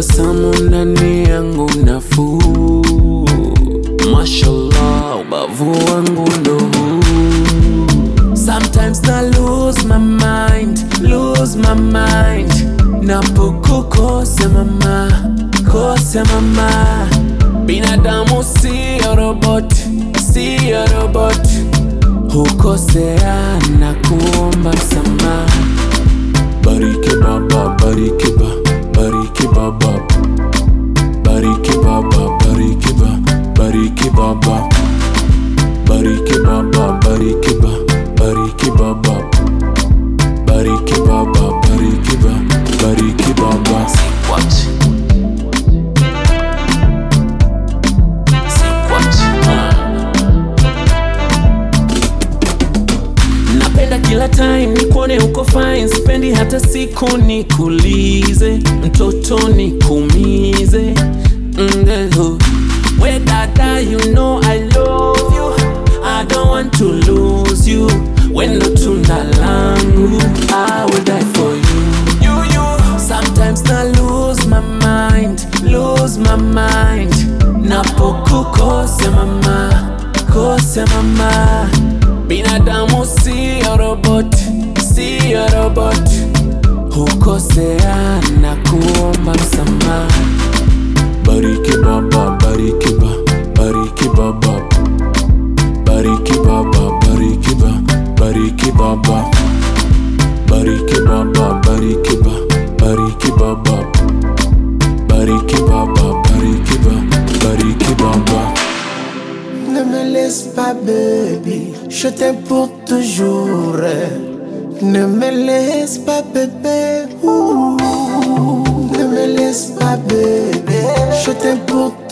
tabasamu ndani yangu nafuu, mashallah, ubavu wangu ndo huu. Sometimes na lose my mind, lose my mind Napokukosa mama, kosa mama Binadamu siyo robot, siyo robot Hukosea na kuomba msamaha Bariki baba, bariki ba, bariki baba Bariki baba, bariki ba, bariki baba Bariki baba, bariki ba, bariki baba Bariki baba, bariki ba, bariki baba Sikwachi Sikwachi Napenda kila time nikuone uko fine, sipendi hata siku nikulize, mtoto nikumize. Ndeho. We dada, you know I love you, I don't want to lose you. Wendo tunda langu, I will die for you. You, you. Sometimes na lose my mind, lose my mind. Napokukosa mama, kosa mama. Binadamu siyo robot, siyo robot. Hukosea na kuomba msamaha. Bariki baba, bariki ba, bariki baba. Bariki baba, bariki ba, bariki baba. Bariki baba, bariki ba, bariki baba. Bariki baba, bariki ba, bariki baba. Ne me laisse pas, baby. Je t'aime pour toujours. Ne me laisse pas, bébé. Ouh. Ne me laisse pas, bébé. Je t'aime pour